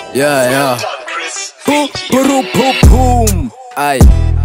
Yeah, yeah. Boom, boom, boom, boom. Aye.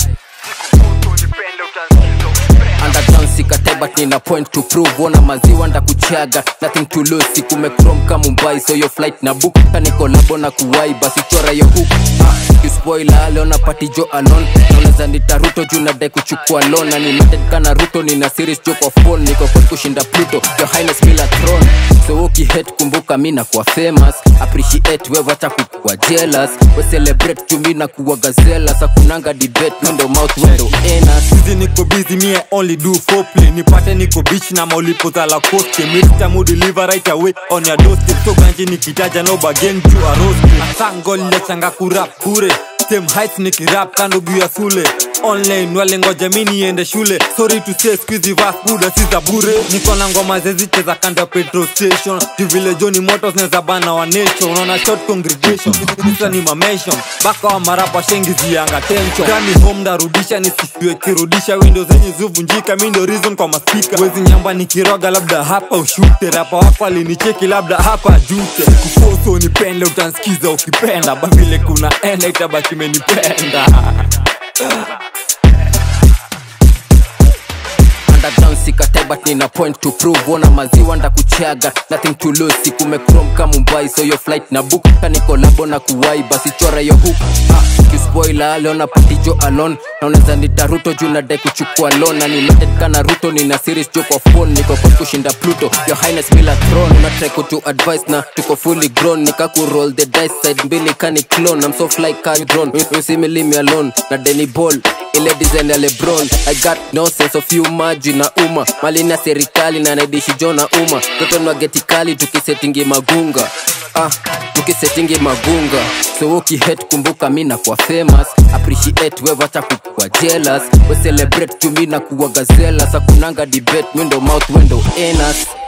Underground sikate but nina point to prove Ona maziwa ndakuchaga nothing to lose Siku mekrom kama Mumbai so your flight na book Kani kolabo na kuwai basi chora yo hook ah, Kispoila leo na party jo alone Naoneza nitaruto juu nadai kuchukua loan Na niloaded kana ruto nina series jo kwa phone Niko kwa kushinda Pluto Your highness mila throne So ukihet kumbuka mina kuwa famous Appreciate we wacha kukuwa jealous We celebrate juu mina kuwa gazela Sa kunanga debate window mouth window anus Busy niko busy me I only do foreplay nipate niko beach na maulipo za la coste Mr. Mo deliver right away on your doorstep so ganji nikitaja no bargain juu arosti Asango lechanga kurap bure same heights nikirap kando juu ya sule online walengoja mi niende shule sorry to say squeezy vas buda si za bure niko na ngoma zezicheza kando ya petrol station juu vile joni motos neza bana wa nation unaona short congregation Sasa ni mamation baka wa marapa shengi zianga tension kani home ndarudisha nisifiwe kirudisha window zenye zuvunjika mi ndo reason kwa maspika wezi nyamba nikiroga labda hapa ushute rapa wako alinicheki labda hapa jute kufoso nipende utansikiza ukipenda bavile kuna enda itabaki menipenda underground sikate but nina point to prove ona maziwa ndakuchaga nothing to lose siku mekrom kama Mumbai so your flight na book kani kolabo na kuwai basi chora yo hook ah, kispoila leo na party jo alone naoneza nitaruto juu nadai kuchukua loan na niloaded kana ruto nina series jo kwa phone niko kwa kushinda Pluto your highness mila throne una try kutu advice na tuko fully grown nika ku roll the dice side mbili kani clone I'm so fly car drone you, you see me leave me alone na Denny Ball ile design ya lebron i got no sense of humor juu na uma mali na serikali na naidishi jo na uma toto nwageti kali tukisetingi magunga ah, tukisetingi magunga so ukihet kumbuka mi na kuwa famous appreciate we wacha kukuwa jealous we celebrate juu mi na kuwa gazela sa kunanga debate window mouth window anus